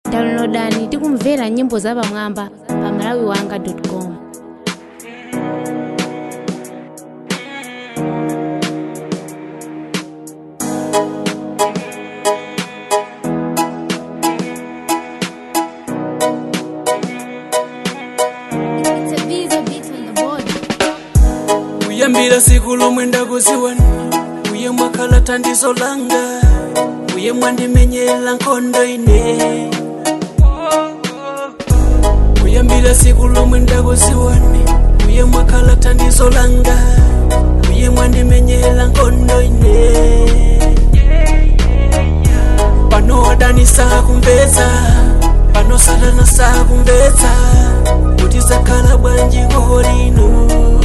downloadani tikumvera nyimbo zapamwamba pa malawiwanga com kuyambira siku lomwe ndakuziwani uye mwakhala thandizo langa uye mwandimenyera nkhondo ine kuyambira siku lomwe ndakuziwani uye mwakhala thandizo langa uye mwandimenyera nkhondo ine pano adani sakumvetsa pano satana sakumvetsa kuti zakhala bwanji kolino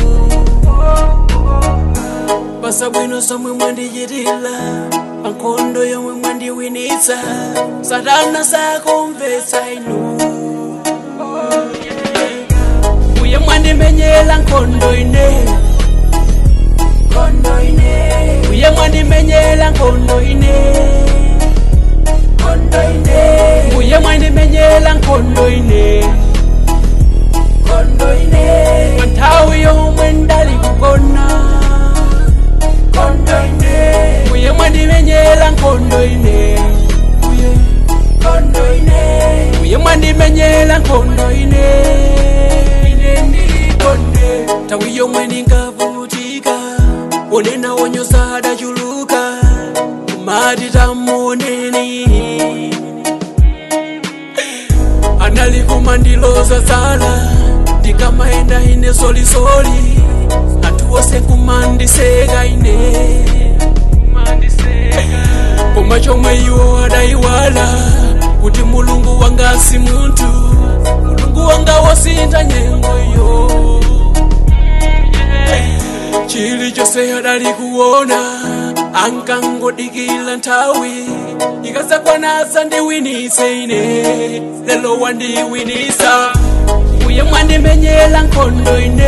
pasabwino somwe mwandichitira pankhondo yomwe mwandiwinitsa satana sakumvetsa inu uye mwandimenyera nkhondo ine nkhondo ine uye mwandimenyera nkhondo ine nkhondo ine uye mwandimenyera nkhondo ine nkhondo ine panthawi yomwe ndali kugona nkhondo ine uye mwandimenyera nkhondo ine uye nkhondo ine uye mwandimenyera nkhondo ine ine ndilikonde tawi yomwe ndingavutika onena wonyoza adachuluka kumati tamuoneni anali kumandiloza zala ndikamaenda ine solisoli anthu wose kumandiseka ine koma chomwe iwo adayiwala kuti mulungu wanga si munthu mulungu wanga wasintha nyengo iyo chilichonse adali kuona ankangodikila nthawi ikazakwana sandiwinise ine lelo wandiwinisa uye mwandimenyera nkhondo ine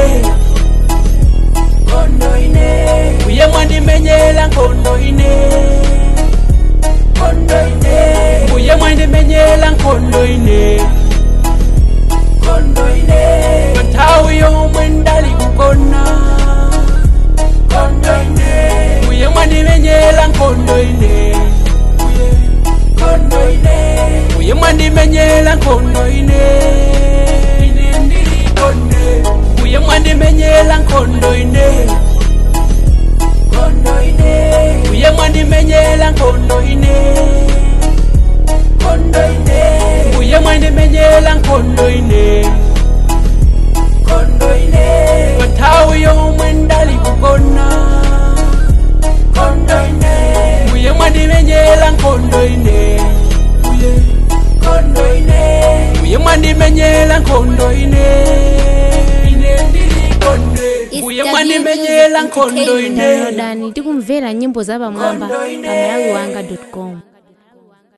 nkhondo ine uye mwandimenyera nkhondo ine nkhondo ine uye mwandimenyera nkhondo ine nkhondo ine panthawi yomwe ndali kugona nkhondo ine uye mwandimenyera nkhondo ine uye nkhondo ine uye mwandimenyera nkhondo ine ine ndilikonde uye mwandimenyera nkhondo ine nkhondo ine uye mwandimenyera nkhondo ine nkhondo ine uye mwandimenyera nkhondo ine nkhondo ine panthawi yomwe ndali kugona nkhondo ine uye mwandimenyera nkhondo ine uye nkhondo ine uye mwandimenyera nkhondo ine ine ndilikonde uye mwandimenyera nkhondo ine downloadani tikumvera nyimbo zapamwamba pa malawiwanga com